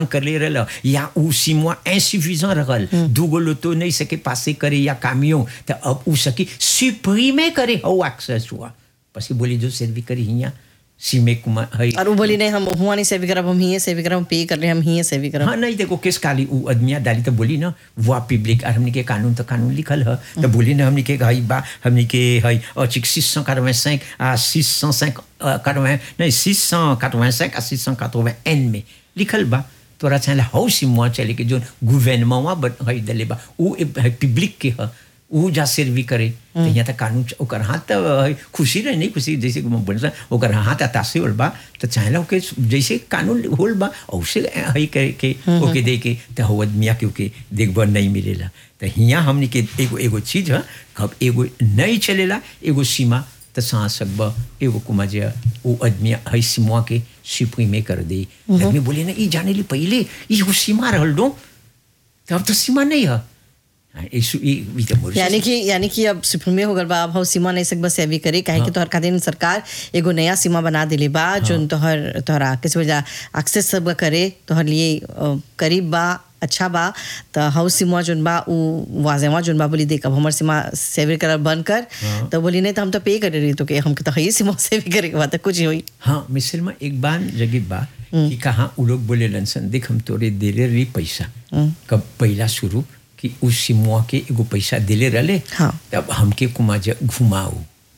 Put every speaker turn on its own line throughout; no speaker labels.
करले रहल या उ सिमुआ insuffisant रहल दूगो लोतो नहीं सके पासे करे या कामियों तो अब उ सकी सुप्रीमे करे हो एक्सेस हुआ पसी बोली जो सर्वी करी हिया सीमे कुमा है
और वो बोली नहीं हम हुआ नहीं सेवी करब हम ही सेवी करब हम पे कर रहे हम ही सेवी करब
हाँ नहीं देखो किस काली उ आदमिया डाली तो बोली ना वो पब्लिक और हमने के कानून तो कानून लिखल है तो बोली ना हमने के हई बा हमने के हई और चिक सिक्स सौ quatre à six cent cinq नहीं सिक्स सौ quatre à six cent एन में लिखल बा तोरा चाहे हौ सिमुआ चले के जो गवर्नमेंट हई दले बा उ पब्लिक के है उ जा सर्वी करे तो यहाँ तक कानून च- ओकर हाथ तो है, खुशी रहे नहीं खुशी जैसे कि मैं बोल रहा ओकर हाथ अतासे होल बा तो चाहेला ओके जैसे कानून होल बा औसे है करे के ओके दे के तो हो आदमिया के ओके देखबा नहीं मिलेला तो हियाँ हमने के एगो एगो चीज है कब एगो नहीं चलेला एगो सीमा तो सांस सकबा एगो कुमा जे वो आदमी है सीमा के सिपुई में कर दे आदमी बोले ना ये जाने ली पहले ये वो सीमा रहल दो तो अब तो सीमा नहीं है हाँ, इस- ई- ई तो मोर-
यानी कि यानी कि अब सुप्रीमे हो गल बा अब हौ सीमा नहीं सकबा सेवी करे काहे कि तोहर खातिर सरकार एगो नया सीमा बना दिले बा जोन तोहर तोहरा किस वजह एक्सेस सब करे तोहर लिए अ, करीब बा अच्छा बा त हौ सीमा जोन बा उ वाजेवा जोन बा बोली देख अब हमर सीमा सेवी करल बंद कर तो बोली नहीं तो हम तो पे करे रही तो के हमके तो हई सीमा सेवी करे के बाद कुछ ही होई
हाँ मिसल में एक बार जगह बा कि कहाँ उ लोग बोले लनसन देख हम तोरे दिले रही पैसा कब पहला शुरू कि उस सिमुआ के एगो पैसा दिले रहले
हाँ।
तब हमके कुमा जे घुमाओ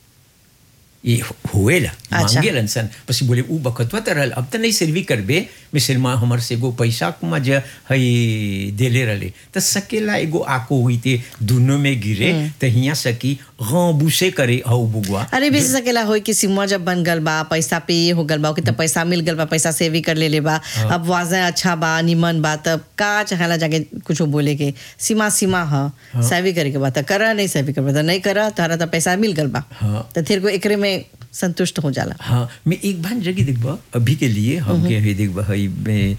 ये होएला
अच्छा।
मांगे लनसन पसी बोले उ बखतवा त रहल अब त नहीं सर्वी करबे मिसल में हमर से एगो पैसा कुमा जे हई दिले रहले त सकेला एगो आको हुई ते दोनों में गिरे त हिया सकी गबूसे करे हौ बुगवा
अरे भी सकेला होई कि सिमुआ जब बन गल बा पैसा पे हो गल बा ओके तब पैसा मिल गल बा पैसा सेवी कर ले ले बा अब वाजा अच्छा बा निमन बा तब का चाहेला जाके कुछ बोले के सीमा सीमा ह सेवी करे के बा त करा नहीं सेवी कर बा त नहीं करा तारा त पैसा मिल गल बा
हाँ।
त फिर को एकरे में संतुष्ट हो जाला
हाँ मैं एक बार जगह देखबा अभी के लिए हम के है देखबा हई में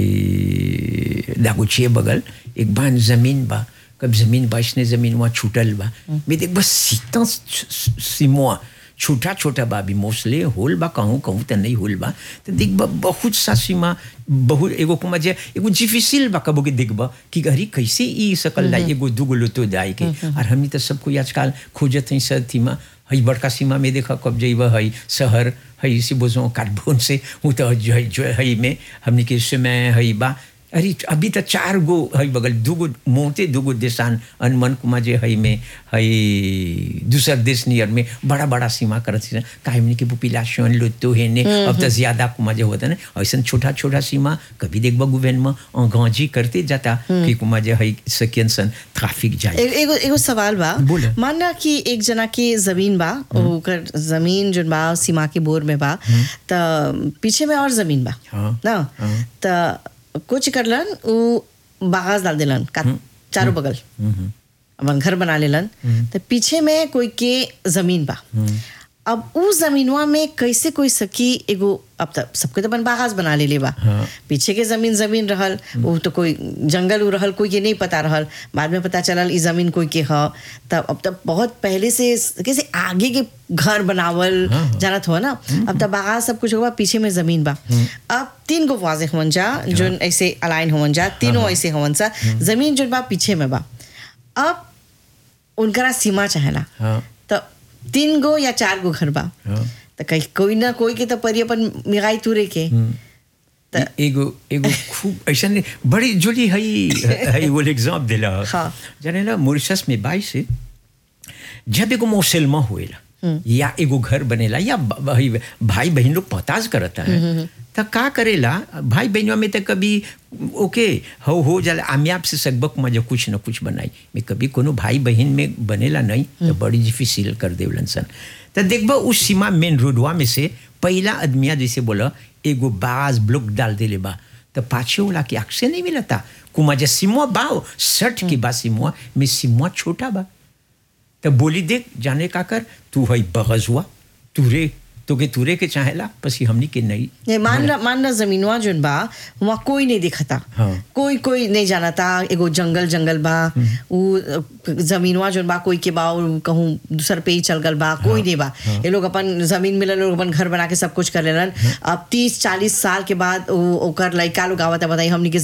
हई दागुचिए बगल एक बार जमीन बा कब जमीन बा इसने जमीन वहाँ छूटल बा मैं देखबा सीता सिमुआ छोटा छोटा बा भी मोस्टली होल बा कहूँ कहूँ तो नहीं होल बा तो देखबा बहुत सा सीमा बहुत एगो कुमा जे एगो डिफिसिल बा कबो के देखबा कि अरे कैसे ई सकल ला एगो दुगो लोतो दाई के और हमनी तो सब कोई आजकल खोजत हई सब थीमा हई बड़का सीमा में देखा कब जइब हई शहर हई से बोझो कार्बन से वो तो जो है जो हई में हमने के समय हई बा अरे अभी तो चार गो हई बगल दूगो मोते दूगो देशान अनमन कुमा जे हई में हई दूसर देश नियर में बड़ा बड़ा सीमा करत थी काहे हमने के पॉपुलेशन लुतो है ने अब तो ज्यादा कुमा जे होता ना ऐसा छोटा छोटा सीमा कभी देखबा गुवेन में गांजी करते जाता कि कुमा जे हई सकियन सन ट्रैफिक जाए
ए- एगो एगो सवाल बा
बोले।
मानना कि एक जना की जमीन बा ओकर जमीन जोन बा सीमा के बोर में बा त पीछे में और जमीन बा
हाँ,
ना
हाँ।
त कुछ करलन उ बागास डाल देलन का चारों बगल अपन घर बना लेलन त पीछे में कोई के जमीन बा अब उ जमीनवा में कैसे कोई सकी एगो अब तक सबके तो अपन बागास बना ले बा
हाँ।
पीछे के जमीन जमीन रहल वो तो कोई जंगल उ रहल कोई के नहीं पता रहल बाद में पता चलल ई जमीन कोई के ह तब अब तब बहुत पहले से कैसे आगे के घर बनावल
हाँ, हाँ।
जानत हो ना अब तब बागास सब कुछ होगा पीछे में जमीन बा अब तीन गो वाजे होवन जा जो ऐसे अलाइन होवन जा तीनों ऐसे होवन सा जमीन जो बा पीछे में बा अब उनकरा सीमा चाहेला
हाँ
तो तीन गो या चार गो घर बा
हाँ
तो कहीं कोई ना कोई के तो परी अपन मिगाई तुरे के त-
एगो एगो खूब ऐसा नहीं बड़ी जोली हई हई वो एग्जाम दिला
हाँ।
जाने ला मॉरिशस में बाई से जब एगो मुसलमा होएला या एगो घर बनेला या ब- ब- भाई बहन लोग पताज करता है तो का करेला भाई बहनों में तो कभी ओके हो हो जाला आमियाब से सकबक मजा कुछ न कुछ बनाई मैं कभी कोनो भाई बहन में बनेला नहीं तो बड़ी डिफिसिल कर देवलन सन तो देखबा उस सीमा मेन रोडवा में से पहला आदमिया जैसे बोला एगो बाज ब्लॉक डाल देले बा तो पाछे वाला के आँख से नहीं मिलता कुमा जे सिमुआ बाओ सठ के बा सिमुआ में सिमुआ छोटा बा तो बोली देख जाने का कर तू है बगज हुआ तू रे तो के तुरे के चाहेला पसी हमनी के नहीं
ये मान ला मान ला जमीनवा जोन बा वहाँ कोई नहीं दिखता
हाँ।
कोई कोई नहीं जानता एगो जंगल जंगल बा उ अ, जमीनवा जोन बा कोई के बा और कहूँ दूसर पे ही चल गल बा कोई नहीं बा ये लोग अपन जमीन मिलल लोग अपन घर बना के सब कुछ कर लेलन अब तीस चालीस साल के बाद उ- ओकर लड़का लोग आवता बताई हमनी के